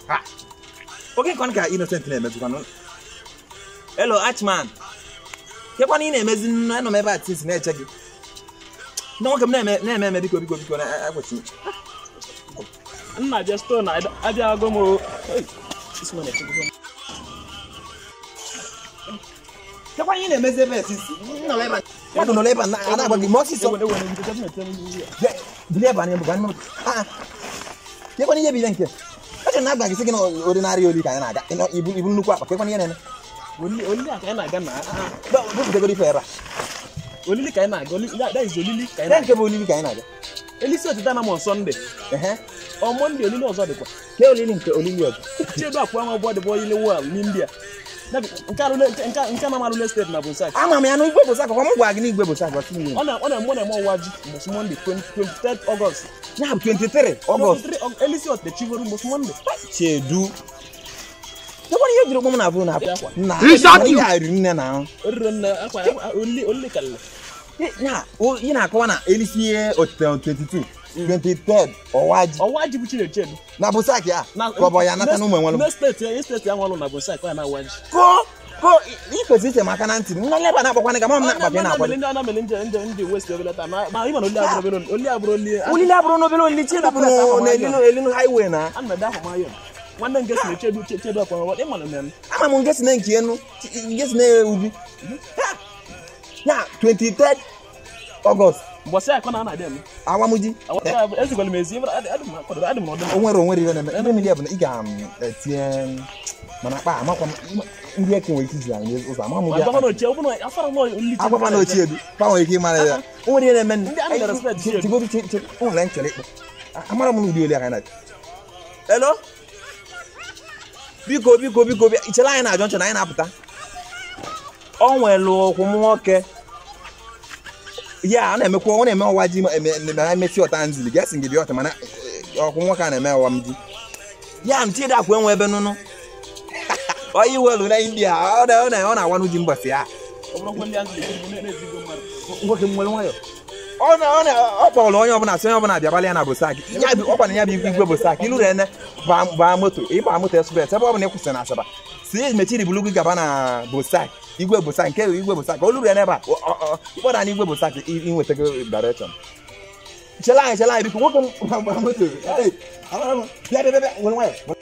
Ha! oge nkwan ka innocent na-emezikwanụ hello archman kekwana ị na-emezi nnu anọ m ebe a tisi na-eche gị ndị nwoke m na-eme na-eme eme biko biko biko na-ekwesị nna je stone abịago m o Hey, this one na-echekwa m. kekwana ị na-emezi ebe a tisi nọ ebe a mmadụ nọ ebe a na- a na-agba gị ma ọsịsọ Ewe- ewe, ndị nke m na-ete m n'ihu ya. Bịa, bilie ebe a na-ebu ka anyị ah kekwana ihe bụ ihe nke eche na agba gị sị gị na ordinary oli ka anyị na-aga Ị nọ- ibu ibu nnukwu akpa kekwana ihe na-eme Olili olili a ka anyị na-aga na ah, bupụtegoro ife ebe a olili ka anyị na-aga olili that that is olili ka anyị Ihe na-aga nke bụ olili ka anyị na-aga elisi otita na m on Sunday ehe ọ Monday olili ọzọ dịkwa ke olili nke olili ọzọ chiedu akwa nwa bọọdụ bụ oyili wal n'India Dabi, nke alụle nke nke nke na amalụle steeti na Bonsai ama m ya na igwe bụ sakọ m gwa gị na igwe bụ sakọ ọtụ mmiri ọ na ọ na-eme ọ na-eme ọwa ji mbọsị Monday 20 23 August ya bụ 23 ọgọst 23 Aug- elisi ọtịta chivoro mbọsị Monday chedu kekwana ihe jiri ụkwụ m na-abụ na Akwa. na Richard ihe a riri nne na ahụ orire nne akwa akwa- olili olili kalịla ya o- ị na-akọwa na elisi ihe otite 22 23 ọwa ji ọwa ji bụ Chinechedu na bụ sak ya ka ọ bụ ya nata na ụmụ enwere Ndị steeti ya steeti ya nwalụ na Bonsai ka ya na-awa ji ko ko ikwesị iche maka na ntị nna leba na-akpakwana ka ma m na-akpa ka na-akwa ndị ana mere ndị ndị ndị west obelata ma ma ịma na oli abụrụ obere oli abụrụ oli olili abụrụ n'obere olili chedu bụ na elinu elinu highway na a na-ede ahụ mayo nwanne nke si na chedu chedu akwa nwa ịma na mmemme ama m nke si na nke enu nke si na ubi ya 23 ọgọst mbọsị akọ na a na-adị eme awamuji ezigwara m ezi adị m akwadoro adị m n'ọdị o nwere onwere ihe na-eme ebe mmiri bụ na ị ga-etinye mana akpa amakwa m ndị eke nwere ike iji anyị ụzọ ama m ma gị gọvanọ ochie ọ bụrụ na afara m oli agwakwa na ochie edu pa nwere ike ịmara ya o nwere ihe na-eme Ndị a na-respect chi edu. chigodu o nwere nchọrọ ịkpọ amara m n'ụdị oli aka na elo biko biko biko bịa ichere anyị na-ajọ nchọ na anyị na-apụta o nwere ụkwụ m nwoke ya a na-emekwa ọ na-eme ọwa ji ma eme- ma emesi ọta nzili gasị gị bịa ọta mana eh, ọkwụ nwoke a na-eme ọwa m ji ya m chidi akwa enwe ebe nụnụ onye iwelu na india ọ na- ọ na- ọ na-awanụ ji mbọsị ya ọ bụrụ ndị azụ na-ezigo mmadụ nwoke m nwere nwayọ ọ na ọ na ọ kpọrọ onye ọbụla sị onye ọbụla bịabalị ya na bosak ya bụ ọkwa na ya bụ igwe igwe bosak ilu rene baa moto ịba moto express ebe ọ bụla ị kwụsịrị na asaba si mechiri bulu gị gaba na bosak igwe bosak nke igwe bosak olu rene ebe a ịkpọda na igwe bosak inwetago direction chela anyị chela anyị biko nwoke m baa moto Hey, amara m. bịa bịa bịa bịa nwere nwayọ